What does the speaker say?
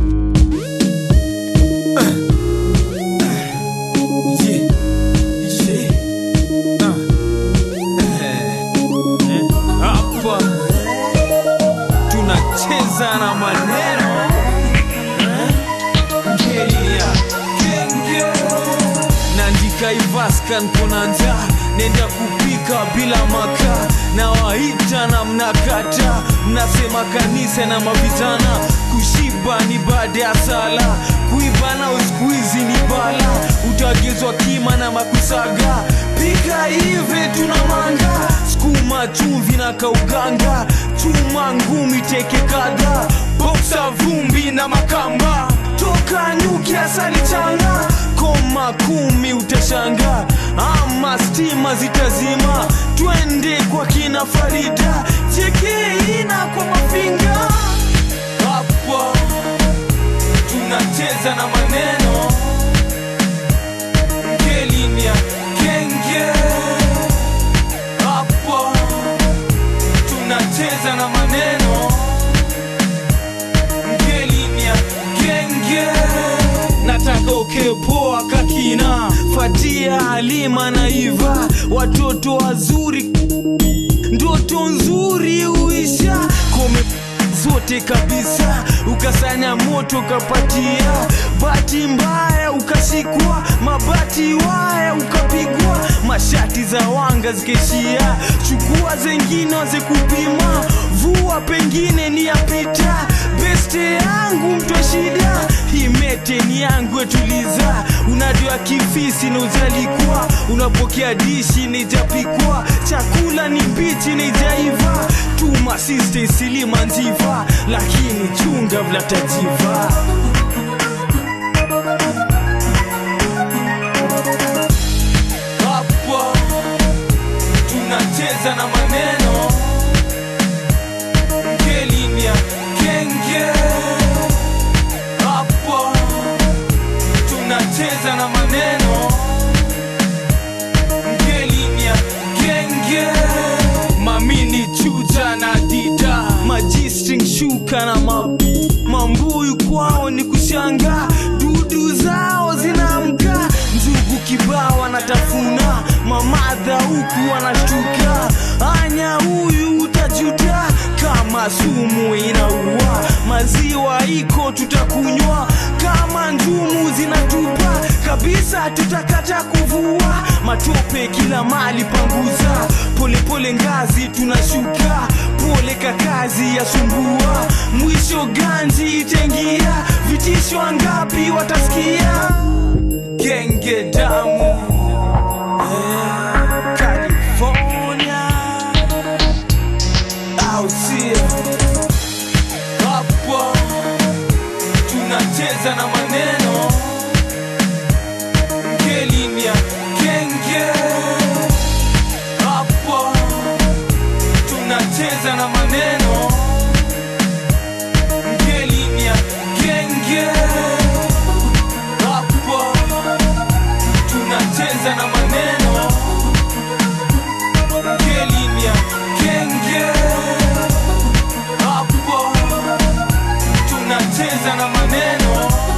Yeah. Yeah. Ah. Eh. Hapa tunacheza na maneno Eh. Ngeli ya genge. Nandika ivaskan kuna njaa nenda kupika bila makaa na waita na mnakata mnasema kanisa na mavijana kushiba ni baada ya sala kuiva na uskuizi ni bala utagezwa kima na makusaga pika hive tuna manga skuma chumvi na kauganga chuma ngumi teke kadha boksa vumbi na makamba toka nyuki asali changa koma kumi utashanga ama stima zitazima twende kwa kina farida chekeina kwa mafinga hapa tunacheza na maneno ngelinia kenge hapa tunacheza na maneno ngelinia genge nataka ukepoa kakina fatia halima na iva watoto wazuri ndoto nzuri uisha kome zote kabisa ukasanya moto ukapatia bati mbaya ukashikwa mabati waya ukapigwa mashati za wanga zikaishia chukua zengine waze kupima vua pengine ni yapita beste yangu mtwa shida imete ni yangu etuliza unajua kifisi na ujalikwa unapokea dishi nijapikwa chakula ni mbichi nijaiva tuma siste isilima njiva lakini chunga vlatajiva hapa tunacheza na maneno ngelinia kenge hapa tunacheza na maneno ngelinia kenge mamini chuja na dida majistring shuka na ma, mambuyu kwao ni kushanga dudu zao zinaamka njugu kibao wanatafuna mamadha huku wanashtuka anya huyu utajuta kama sumu inaua maziwa iko tutakunywa kama njumu zinatupa kabisa tutakata kuvua matope kila mali panguza polepole ngazi tunashuka pole kakazi ya sumbua mwisho ganji itengia vitisho ngapi watasikia genge damu eh, California au sio hapa tunacheza na maneno ngelinia genge hapa tunacheza na maneno ngelinia genge hapa tunacheza na maneno ngelinia genge hapa tunacheza na maneno